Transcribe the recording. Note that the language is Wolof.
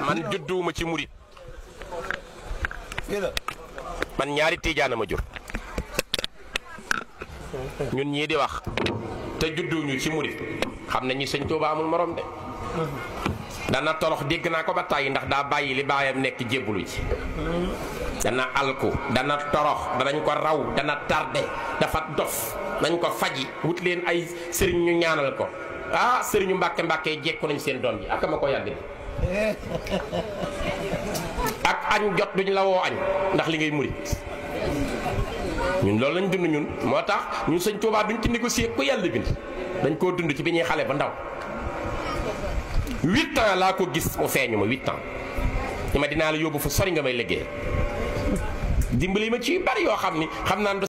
man judduwuma ci murit man ñaari tiijaana ma jur ñun ñii di wax te judduwuñu ci murit xam nañu sëñ Tuuba amul morom de dana torox dégg naa ko ba tàyyi ndax daa bàyyi li baayam nekk jébbulu ci dana alku dana torox danañ ko raw dana tardé dafa dof nañ ko faji wut leen ay sëriñ ñu ñaanal ko ah sëriñu mbàkke mbàkke jekku nañ seen doom ji ak ma ko yàgg di ak añ jot duñ la woo añ ndax li ngay murit ñun loolu lañ dund ñun moo tax ñun sëñ Tuubaa duñ ci négocier ku yàlla bind dañ koo dund ci bi ñuy xale ba ndaw huit ans laa ko gis mu feeñu ma huit ans ni ma dinaa la yóbbu fu sori nga may liggéey dimbali ma ci yu bari yoo xam ni xam naa